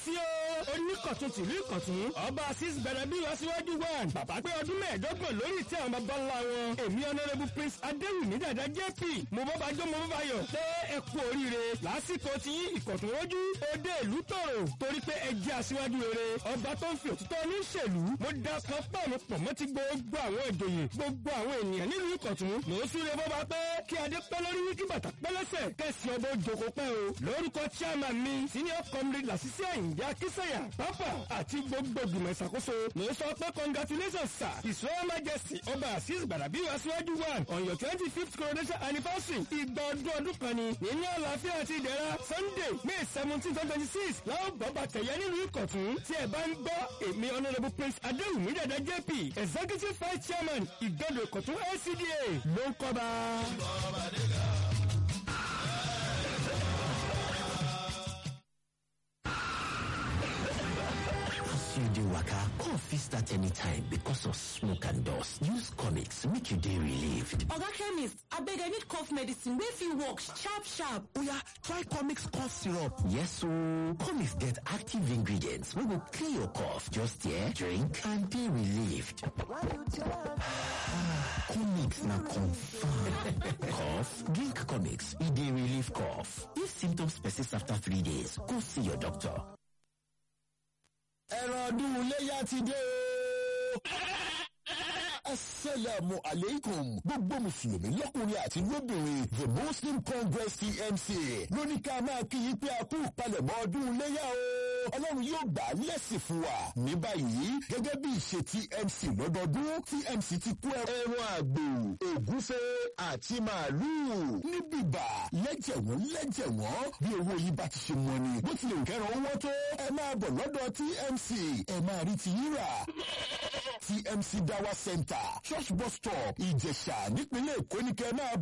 sí o oníkọ̀tún tìlú ìkọ̀tún ọba asis bẹ̀rẹ̀ bí wọ́n síwájú one bàbá pé ọdún mẹ́ẹ̀ẹ́dọ́gbọ̀n lórí ìtẹ́ àwọn bàbá ńlá wọn èmi honourable prince adéwìmí dàda jp mo bọ́ bá jó mo bọ́ bá yọ̀ pé ẹ kú oríire lásìkò tí ìkọ̀tún rojú òde ìlú tòrò torí pé ẹ jẹ́ aṣíwájú rere ọba tó ń fi òtítọ́ ní ìṣèlú mo da kan pọ̀nù pọ̀ mọ́ ti gbogbo àwọn ìjòyè gbogbo àwọn ènìyàn nílùú ìkọ̀tún mò ń súre bọ́ bá pé kí adé pẹ́ lórí kí bàtà pẹ́ lẹ́sẹ̀ kẹ́sì ọba òjòkó pẹ́ o lórúkọ chairman mi senior comrade làṣìṣe àyìnbí akísẹ̀yà pápá àti gbogbo ìgbìmọ̀ ìṣàkóso mò ń sọ pé congratulations sir his royal majesty ọba azeez gbàdàbí aṣíwájú one on your twenty fifth coronation anniversary ìgbà ọdún ọdún kan ni nínú àlàáfíà àti ìdẹ̀ra sunday may seventeen twenty twenty six láwọn bọ́ba tẹ̀yẹ nílùú ìkọ̀tún tí ẹ bá ń gbọ́ èmi honourable prince adéwùmí dàda jp executive vice chairman ìgbọ́dọ̀ ìkọ̀tún lcda ló ń kọ́ba. As you dey waka, cough fit start anytime because of smoke and dust. Use comics make you dey relieved. Oga chemist, abeg I need cough medicine wey fit work sharp sharp. Oya, try comics cough syrup. Yes ooo, comics get active ingredients wey go clear your cough. Just here, drink and dey relieved. comics na confirm. cough? Drink comics, e dey relieve cough. If symptoms persist after three days, go see your doctor. ẹran ọdún iléyà ti dé o. asalaamu aleykum gbogbo mùsùlùmí lọ́kùnrin àti lóbìnrin the muslim congress tmc lóní ká máa kí yín pé a kú ìpalẹ̀mọ́ ọdún iléyà o. ọlọ́run yóò gbà á lẹ́sìn fún wa. ní báyìí gẹ́gẹ́ bí ìṣe tmc lọ́dọọdún tmc ti kó ẹran àgbò ògúnfe àti màálùú ní bíbà lẹ́jẹ̀wọ́n lẹ́jẹ̀wọ́n bí owó yìí bá ti ṣe mọ́ ni bó tilẹ̀ kẹ́ran owó tó ẹ máa bọ̀ lọ́dọ̀ tmc ẹ máa rí ti yín rà tmc dawa center church bus stop ìjẹ̀ṣà nípínlẹ̀ èkó ní kẹ́ ẹ máa